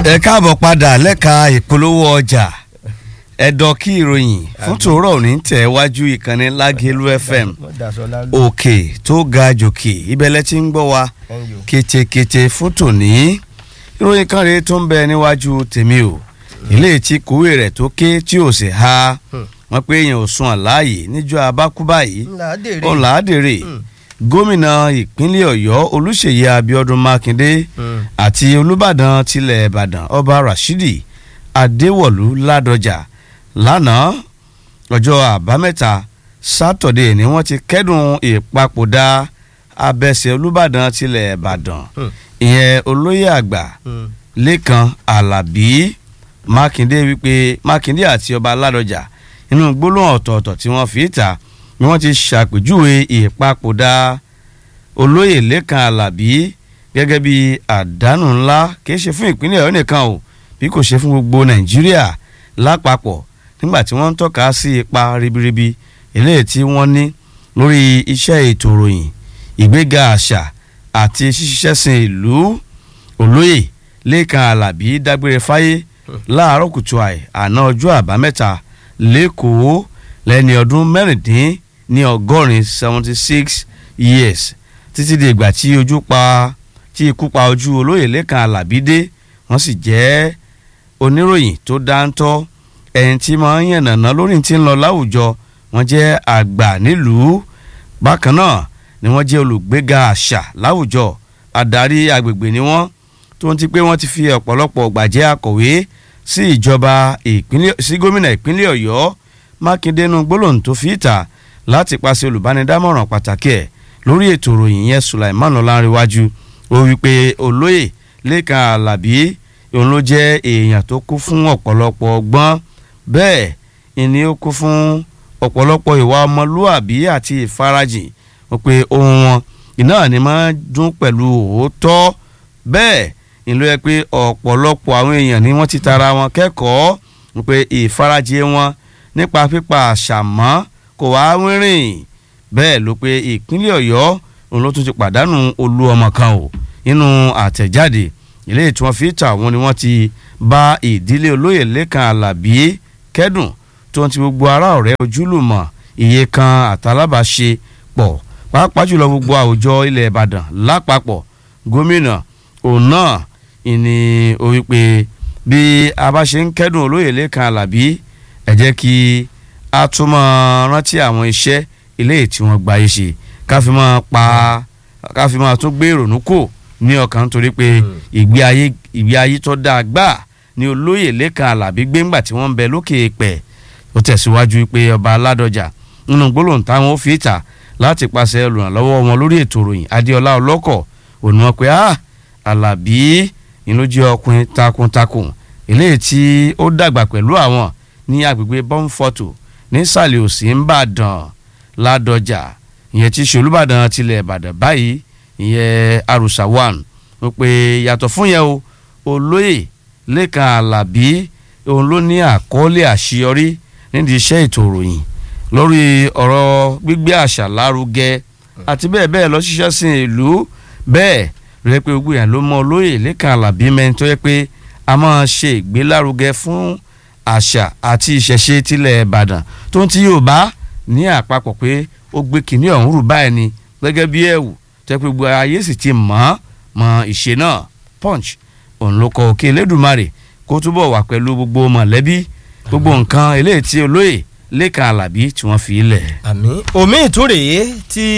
ẹ káàbọ̀ padà lẹ́ka ìpolówó ọjà ẹ̀dọ̀ kí ìròyìn fún tòórọ̀ òní tẹ̀ wájú ìkànnì lágẹ̀lú fm òkè tó ga jòkè ibẹ̀lẹ̀ tí ń gbọ́ wa kétékété fún tòní ìròyìn kan rèé tó ń bẹ níwájú tèmi o ilé tí kòwé rẹ̀ tó ké tí ò sì ha wọ́n pé èèyàn ò sùn àláàyè níjọ́ abákúbá yìí ọ̀làádèrè gómìnà ìpínlẹ̀ ọ̀yọ́ olùṣèyí abiodun makinde àti olùbàdàn tilẹ̀ ìbàdàn ọba rashidi adéwọ̀lú ládọjà lánàá ọjọ́ àbámẹ́ta sátọ̀dé ni wọ́n ti kẹ́dùn ìpapòdà abẹ́sẹ̀ olùbàdàn tilẹ̀ ìbàdàn ìyẹn olóyè àgbà lẹ́kan alábí mákindé wípé mákindé àti ọba ládọjà inú gbólóhùn ọ̀tọ̀ọ̀tọ̀ tí wọ́n fi ta ni wọ́n ti ṣàpèjúwe ìpapòdà olóyè lẹ́kan alábí gẹ́gẹ́ bí àdánù ńlá kìí ṣe fún ìpínlẹ̀ ọ̀yọ́ nìkan o bí kò ṣe fún gbogbo nàìjíríà lápapọ̀ nígbà tí wọ́n ń tọ́ka sí ipa ribiribi eléyìí tí wọ́n ní lórí iṣẹ́ ètò ìròyìn ìgbéga àṣà àti ṣíṣiṣẹ́ sin ìlú olóyè lẹ́kan alábí dágbére fáyé láàárọ̀ kùtù àì àná ọjọ́ àbámẹ́ta lẹ́kọ̀ọ́ lẹ́ni ọdún mẹ́rìndín ní ọgọ́rin seventy six years títí di ìgbà tí ojú pa tí ikú pa ojú olóyè lẹ́kan alábí dé wọ́n sì jẹ́ oníròyìn tó dáńtọ́ ẹni tí máa ń yànnàná lórí tí ń lọ láwùjọ wọ́n jẹ́ àgbà nílùú bákan náà ni wọ́n jẹ́ olùgbéga àṣà láwùjọ adarí agbègbè ni wọ́n tó ń ti pé wọ́n ti fi ọ̀pọ̀lọpọ̀ gbàjẹ́ akọ̀wé sí ìjọba ìpínlẹ̀ sí gómìnà ìpínlẹ̀ ọ̀yọ́ mákindé nu gbólóhùn tó fi ìta láti pàṣẹ olùbánidámọ̀ràn pàtàkì ẹ̀ lórí ètò ìròyìn yẹn sulaiman ọlárẹ̀wájú ó wí pé olóyè lẹ́kan alábí òun ló jẹ́ èèyàn tó kú fún ọ̀pọ̀lọpọ̀ ọgbọ́n bẹ́ẹ̀ ìní ó kú fún ọ̀pọ̀lọpọ̀ ìwà ọmọlúàbí àti ìfarajìn wọ́n pe ohun wọn iná ni máa dún pẹ̀lú òótọ́ bẹ́ẹ̀ ìlú ẹ pé ọ̀pọ̀lọpọ̀ àwọn èèyàn ni wọ́n ti tara wọn kẹ́kọ̀ọ́ wọ́n pe ìfarajìn wọn nípa pípa àṣà mọ́ kò wá wínrìn bẹ́ẹ̀ ló pé ìpínlẹ̀ ọ̀yọ́ òun ló tún ti pàdánù olú ọmọ kan o nínú àtẹ̀jáde ilé tí wọ́n fi ta wọn ni wọ́n ti bá ìdílé olóyè lẹ́kan alábí kẹ́dùn tó ń ti gbogbo ará ọ̀rẹ́ ojúlùmọ̀ iye kan àtàlábàṣe pọ̀ pàápàá jùlọ gbogbo àwùjọ ilẹ̀ ìbàdàn lápapọ̀ gómìnà òun náà ìní orí pé bí a bá ṣe ń kẹ́dùn olóyè lẹ́kan alábí ẹ jẹ́ kí a tún máa rántí àwọn iṣẹ́ ilé tí wọ́n gba iṣẹ́ ká fi máa pa ká fi máa tún gbé ìrònú kò ní ọkàn nítorí pé ìgbé ayé ìgbé ayé tó dáa gbà ní olóyè lẹ́kan alábí gbéǹgbà tí wọ́n ń bẹ lókè pẹ̀ ó tẹ̀síwájú pé ọba aládọjà nínú gbólóhùn táwọn ó fi ìta láti pàṣẹ olùrànlọ́wọ́ wọn lórí ètò ìròyìn adéọlá ọlọ́kọ̀ òní wọn pé ah alábí ìlú jẹ́ ọkùnrin takuntakun eléyìí tí ó dàgbà pẹ̀lú àwọn ní agbègbè bọ́ǹfọ̀tò nísàlẹ̀ òsì ńbàdàn ládọjà ìyẹn tí ṣolúbàdàn tilẹ̀ ìbàdàn báyìí ìyẹn arúsà one wọ́n pe yàtọ̀ fún yẹn o olóyè lẹ́kan alábí òun ló ní àkọọ́lẹ̀ àṣeyọrí nídìí iṣẹ́ ètò ìròyìn lórí ọ̀rọ̀ gbígbé àṣà lárugẹ àti bẹ́ẹ̀ bẹ́ẹ̀ lọ ṣiṣẹ́ sí ìlú bẹ́ẹ̀ rẹ pé gbogbo yẹn ló mọ olóyè lẹ́kan alábí mẹ́rin tó yẹ pé a máa ṣe ìgbélárugẹ fún àṣà àti ìṣẹ̀ṣe tilẹ̀ ìbàdàn tó ń ti yorùbá ní àpapọ̀ pé ó gbé kìnìún ọ̀hún rù báyìí ni gẹ́gẹ́ bí ẹ̀wù tẹ́ pé gbogbo ayé sì ti mọ̀ mọ̀ ìṣe náà punch òun ló kọ òkè elédùnmarè kó túbọ̀ wà pẹ̀lú gbogbo mọ̀lẹ́bí gbogbo nǹkan eléyìí tí olóyè lẹ́kan alábí tí wọ́n fi lẹ̀. àmì omi ìtúrèé tí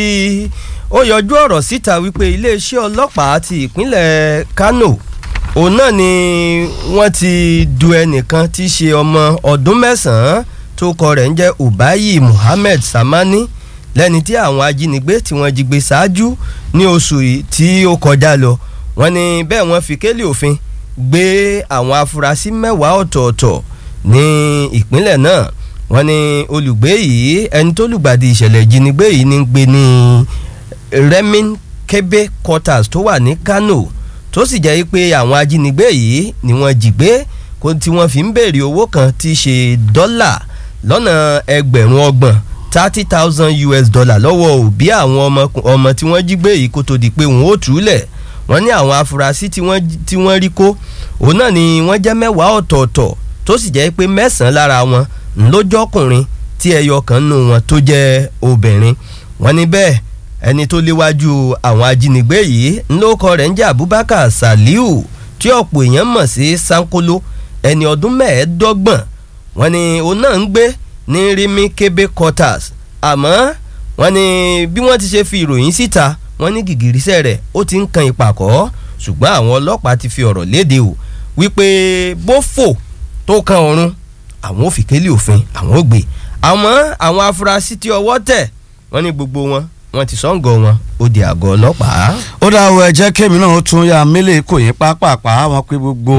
ó yọjú ọ̀rọ̀ síta wípé iléeṣẹ́ ọlọ́pàá ti ìpínlẹ̀ kano òun náà ni wọ́n ti du ẹnìkan tí í ṣe ọmọ ọdún mẹ́sàn-án tó kọ rẹ̀ ń jẹ́ ubayi muhammed samani lẹ́ni tí àwọn ajínigbé tí wọ́n jí gbé ṣáájú ní oṣù tí ó kọjá lọ wọ́n ní bẹ́ẹ̀ wọ́n fi kélé òfin gbé àwọn afurasí mẹ́wàá ọ̀tọ̀ọ̀tọ̀ ní ìpínlẹ̀ náà wọ́n ní olùgbé yìí ẹni tó lùgbàdì ìṣẹ̀lẹ̀ ìjínigbé yìí ní gbé ní remin kebe quarters tó wà ní kano tó sì jẹ́ pé àwọn ajínigbé yìí ni wọ́n jí gbé kó tí wọ́n fi ń béèrè owó kan tí í ṣe dọ́là lọ́nà ẹgbẹ̀rún ọgbọ̀n thirty thousand us dollar lọ́wọ́ òbí àwọn ọmọ ọmọ tí wọ́n jí gbé yìí kó tó di pé wọ́n ó túlẹ̀ wọ́n ní àwọn afurasí tí wọ́n tí wọ́n rí kó òun náà ni wọ́n jẹ́ mẹ́wàá ọ̀tọ̀ọ̀tọ̀ tó sì jẹ́ pé mẹ́sàn-án lára wọn ńlọ́jọ́kùnrin tí ẹyọ kan nù wọn tó jẹ́ obìnrin wọ́n ní bẹ́ẹ̀ ẹni tó léwájú àwọn ajínigbé yìí ńlọ́kọ rẹ̀ ń jẹ́ Abubakar Saliu tí ọ̀pọ̀ èèyàn mọ̀ sí Sankolo ẹni ọdún mẹ́ẹ̀ẹ́dọ́gbọ̀n wọ́n ní òun náà ń gbé ní Rimi Kebe quarters àmọ́ wọ́n ní bí wọ́n ti ṣe fi ìròyìn síta wọ́n ní gìgìrísẹ̀ rẹ̀ ó ti ń kan ìpàkọ́ ṣùgbọ́n àwọn ọlọ́pàá ti fi ọ̀rọ̀ léde o wípé bó fò tó kan ọ̀run àwọn ò fi kélé òfin àwọn ò gbé àmọ́ àwọn afurasí tí ọwọ́ tẹ̀ wọ́n ní gbogbo wọn wọ́n ti sọ́ǹgọ̀ wọn ó di àgọ́ ọlọ́pàá. ó dáwọ́ ẹ jẹ́ kémi náà ó tún ya mílẹ̀ kò yín pápápá wọn pé gbogbo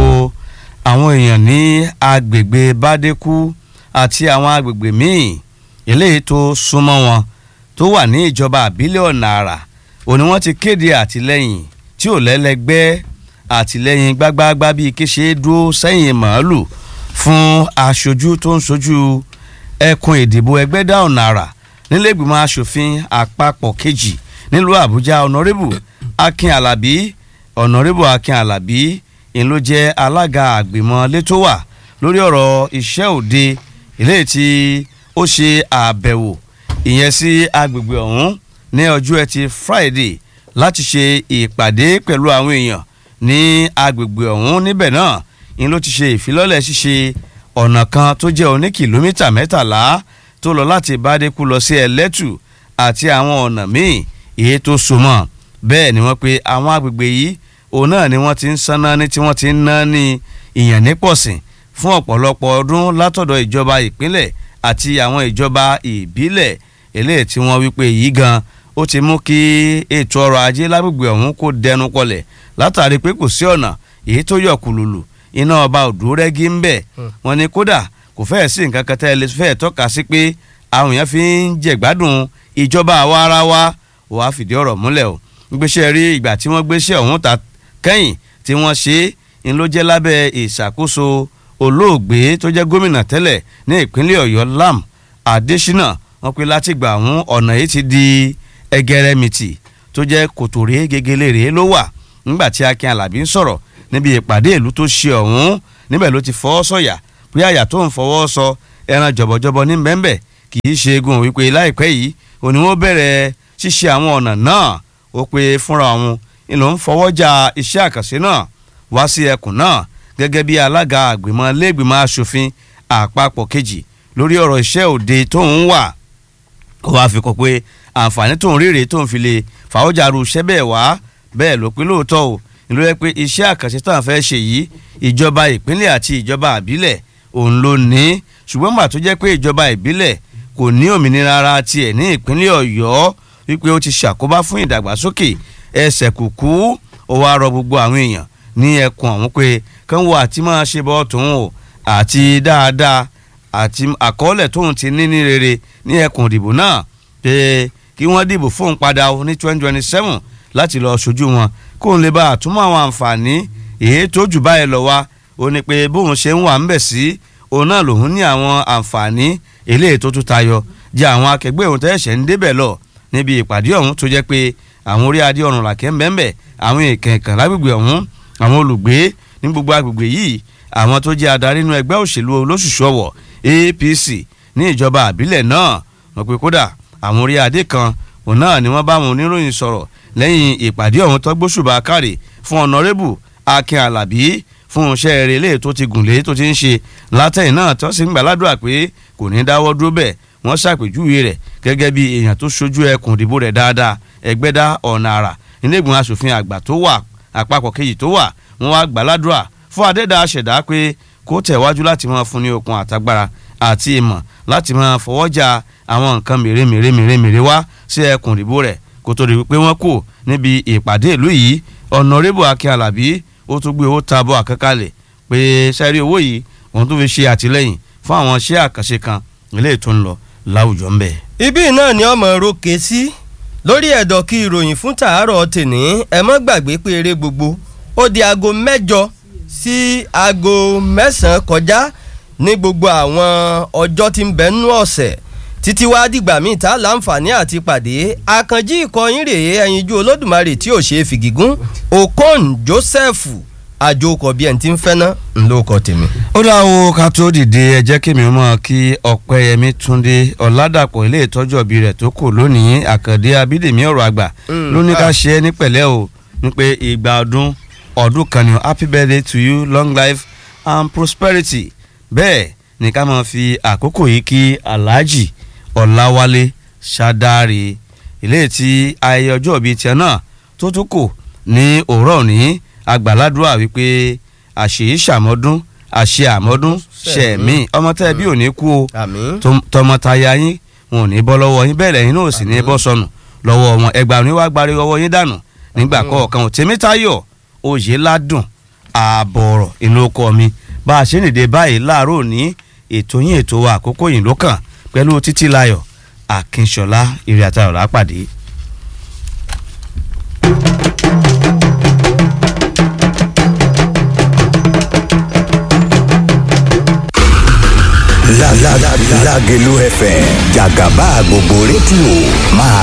àwọn èèyàn ní agbègbè bádékú àti àwọn agbègbè míì eléyìí tó súnmọ́ wọn tó wà ní ìjọba àbílẹ̀ ọ̀nà àrà òní wọ́n ti kéde àtìlẹ́yìn tí ò lẹ́lẹ́gbẹ́ àtìlẹ́yìn gbágbáágbá bíi kéṣe dúró sẹ́yìn màálù fún aṣojú tó ń ṣojú ẹkùn ìdìbò ẹgbẹ́dá ọ̀nà àrà nílẹ̀gbìmọ̀ asòfin àpapọ̀ kejì nílùú àbújá ọ̀nàrẹ́bù akin alábí ọ̀nàrẹ́bù akin alábí ń ló jẹ́ alága àgbìmọ̀ létòwà lórí ọ̀rọ̀ iṣẹ́ òde eléyìí tí ó ṣe àbẹ̀wò ìyẹn sí agbègbè ọ̀hún ní ọjọ́ ẹtì friday láti ṣe ìpàdé pẹ̀lú àwọn èèyàn ní agbègbè ọ̀hún níbẹ̀ náà ń ló ti ṣe ìfilọ́lẹ̀ ṣíṣe ọ̀nà kan tó jẹ́ oní kìlómítà mẹ́tàlá tó lọ láti bádékú lọ sí ẹlẹ́tù àti àwọn ọ̀nà míì èyí tó so mọ́ bẹ́ẹ̀ ni wọ́n pe àwọn agbègbè yìí òun náà ni wọ́n ti ń sanná ní tí wọ́n ti ń ná ní ìyàn nípọ̀sìn fún ọ̀pọ̀lọpọ̀ ọdún látọ̀dọ̀ ìjọba ìpínlẹ̀ àti àwọn ìjọba ìbílẹ̀ eléyìí tí wọ́n wípé yìí gan ó ti mú kí ètò ọrọ̀ ajé lágbègbè ọ̀hún kó dẹnu kọlẹ̀ látàrí pé kò sí ọ̀nà èyí tó yọ kùlùlù iná ọba òdúrẹ́gí ń bẹ̀ wọ́n ní kódà kò fẹ́ẹ̀ sí nǹkan kan tẹ́ ẹ lè fẹ́ẹ̀ tọ́ka sí pé àwọn èèyàn fi ń jẹ̀gbádùn ìjọba àwa ara wa wàá fìdí ọ̀rọ̀ múlẹ̀ o gbéṣẹ́ rí ìgbà tí wọ́n gbéṣẹ́ ọ̀hún ta kẹ́yìn tí wọ́n ṣe é ń ló jẹ́ lábẹ́ ìṣàkóso olóògbé tó jẹ́ gómìnà tẹ́lẹ̀ ní ìpínlẹ̀ ọ̀yọ́ lam adésínà wọ́n pe láti gbà àwọn ọ̀nà yìí ti di ẹgẹrẹmìtì tó jẹ́ kòtòrè gegele rèé ló wà nígbà tí akin alábí ń sọ̀rọ̀ níbi ìpàdé ìlú tó ṣe ọ̀hún níbẹ̀ ló ti fọwọ́ sọ̀yà pé àyà tó ń fọwọ́ sọ ẹran jọ̀bọ̀jọ̀bọ̀ ní bẹ́ńbẹ́ kì í ṣe egun wípé láìpẹ́ yìí òní wọ́n bẹ̀rẹ̀ ṣíṣe àwọn ọ̀nà náà ó pé fúnra òun ìlú ń fọwọ́jà iṣẹ́ àkànṣe náà wá sí ẹkùn náà gẹ́gẹ́ bí alága àgbìmọ̀ lẹ́gbìmọ̀ asòfin àpapọ̀ kejì lórí ọ̀rọ̀ iṣẹ́ òde tó ń wà ó wáá fi kọ pé àǹfààní tó ń rírè tó ń fi lè fàwọ́jà ru iṣẹ́ bẹ́ẹ̀ wá bẹ́ẹ̀ ló pé lóòótọ́ o ìlú rẹ pé iṣẹ́ àkànṣe tó ń fẹ́ ṣe yìí ìjọba ìpínlẹ̀ àti ìjọba àbílẹ̀ òun ló ní ṣùgbọ́n gbà tó jẹ́ pé ìjọba ìbílẹ̀ kò ní òmìnira ara tiẹ̀ ní ìpínlẹ̀ ọ̀yọ́ wípé ó ti ṣàkóbá fún ìdàgbàsókè ẹsẹ̀ kùkú ó wá rọ gbogbo àwọn èèyàn ní ẹkùn ọ̀hún pé kán wo àti máa ṣe bọ́ tòun o àti dáadáa àti àkọọ́lẹ̀ tóun ti ní ní rere ní ẹkùn ìdìbò náà pé kí wọ́n dìbò fóun padà ní twenty twenty seven láti lọ ṣojú wọn kóun lè bá àtúmọ̀ àwọn àǹfààní èyí tó jù báyìí lọ wá ó ní pé bóun ṣe ń wà ń bẹ̀ sí òun náà lòun ní àwọn àǹfààní eléyìí tó tún tayọ jẹ àwọn akẹgbẹ́ òun tẹ́sẹ̀ ń débẹ̀ lọ níbi ìpàdé ọ̀hún tó jẹ́ pé àwọn orí adé ọ̀run làkẹ́ ń bẹ́ẹ̀ àwọn ìkẹ̀kẹ̀ lágbègbè ọ̀hún àwọn olùgbé ní gbogbo agbègbè yìí àwọn tó jẹ́ adarí inú ẹgbẹ́ òṣèlú olóṣùṣù ọ̀wọ̀ APC ní ìjọba àbílẹ̀ náà wọ́n pe kódà àwọn orí adé kan òun náà ni wọ́n bá àwọn oníròyìn sọ̀rọ̀ lẹ́yìn ìpàdé ọ̀hún tó gbóṣùbà kárì fún ọ̀nàrẹ́bù Akin Alábí fún iṣẹ́ eré ilé tó ti gùn lé tó ti ń ṣe látẹ̀yìn náà tó sì ń gbàládùra pé kò ní dáwọ́ dúró bẹ́ẹ̀ wọ́n ṣàpèjúwe rẹ̀ gẹ́gẹ́ bí èèyàn tó ṣojú ẹkùn ìdìbò rẹ̀ dáadáa ẹgbẹ́dá ọ̀nà àrà nílẹ̀gbọ̀n asòfin àgbà tó wà àpapọ̀ kejì tó wà wọ́n wá gbàládùra fún adẹ́dà àṣẹ̀dá pé kó tẹ̀wájú láti máa fún ní okun àtagbára àti ìmọ̀ láti máa fọwọ́jà àwọn nǹkan mèremère mèremère wá sí ẹkùn ìdìbò rẹ̀ kó tó di pé wọ́n kù níbi ìpàdé ìlú yìí ọ̀nàrẹ́bù Akin Alábí ó tún gbé owó tabọ̀ àkẹ́kálẹ̀ pé sẹ́rí owó yìí òun tún fi ṣe àtìlẹ́yìn fún àwọn iṣẹ́ àkànṣe kan ilé tó ń lọ láwùjọ ń bẹ̀. ibi náà ni ọmọ roke sí lórí ẹ̀dọ̀ kí ìròyìn fún tàárọ̀ tèní ẹ mọ́ gbàgbé pé eré gbogbo ó di aago mẹ́jọ sí aago mẹ́sàn-án kọjá ní gbogbo àwọn ọjọ́ tí ń bẹ nínú ọ̀sẹ̀ títí wá dìgbà míì tá láǹfààní àti pàdé àkànjí ìkọyín rèé ẹyinjú olódùmarè tí ò ṣe é fìgígún okon joseph àjòkọ bí ẹni tí ń fẹ́ ná ńlọkọ tèmi. ó dáwọ́ ká tó dìde ẹ jẹ́ kí mi mọ̀ kí ọ̀pẹ́yẹmí túndé ọ̀làdàpọ̀ ilé ìtọ́jú ọ̀bí rẹ̀ tó kù lónìí àkàndé abídèmí ọ̀rọ̀ àgbà Mm, ló ní ká ah. ṣe é ní pẹ̀lẹ́ o ní pé ìgbà ọdún ọdún kan ni o. happy birthday to you long life and prosperity bẹ́ẹ̀ ni ká máa fi àkókò yìí kí alhaji ọ̀làwálé ṣàdáre ilé tí ayẹyẹ ọjọ́ ìbí tiẹ̀ náà tó tún kù ní òwúrọ̀ òní àgbàládùá wípé àṣèyí ṣàmọ́dún àṣe àmọ́dún ṣẹ̀mí ọmọ tẹ́ bí ò ní kú o àmín. Tom- tọmọtaya yín wọn ò ní bọ́ lọ́wọ́ yín bẹ́ẹ̀ lẹ́yìn náà ò sì ní bọ́ sọnù lọ́wọ́ wọn ẹgbàá ní wàá gbárí ọwọ́ yín dànù nígbà kọ̀ọ̀kan ò tèmítayọ̀ oyè ládùn ààbọ̀rọ̀ inú ọkọ mi bá a ṣe ń dìde báyìí láàárọ̀ òní ètò yín ètò wa àkókò yìí ló kàn pẹ̀lú títí layọ̀ akínṣọlá ìrìn àtàrọ̀ lápàdé. La la la Lágelú FM jàgàbá gbogbo rédíò máa